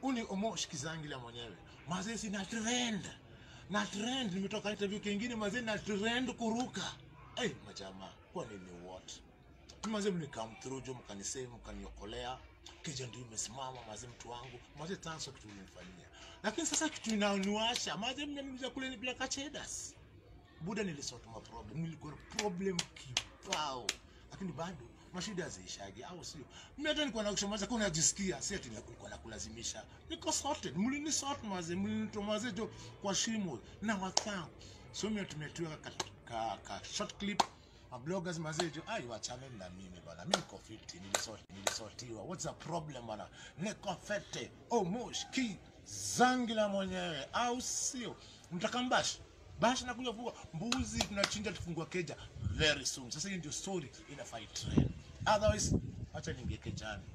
uni omo shikizangila mwenyewe mazee sina trend na trend nimetoka interview kingine mazee na trend kuruka hey, majama kwa nini what mazee mnikam through jo mkanisave mkaniokolea keja ndio imesimama mazee mtu wangu mazee thanks kwa kitu ulinifanyia lakini sasa kitu inaniwasha mazee mnaniuliza kule ni bila kachedas buda nilisort ma problem nilikuwa na problem kibao lakini bado mashida haziishagi au sio mimi hata nilikuwa nakushamaza kuna najisikia si ati nilikuwa nakulazimisha niko sorted mlini sort maze mlinitoa maze jo kwa shimo na wathank so mimi tumetiwa ka, ka, ka short clip ma bloggers maze jo ai wachane na mimi bana mimi niko fit nilisort nilisortiwa what's the problem bana niko fete oh mosh ki zangila mwenyewe au sio mtakambashi basi nakuja kufuga mbuzi tunachinja tufungua keja very soon sasa hiyo ndio story inafai trend otherwise acha ningie kejani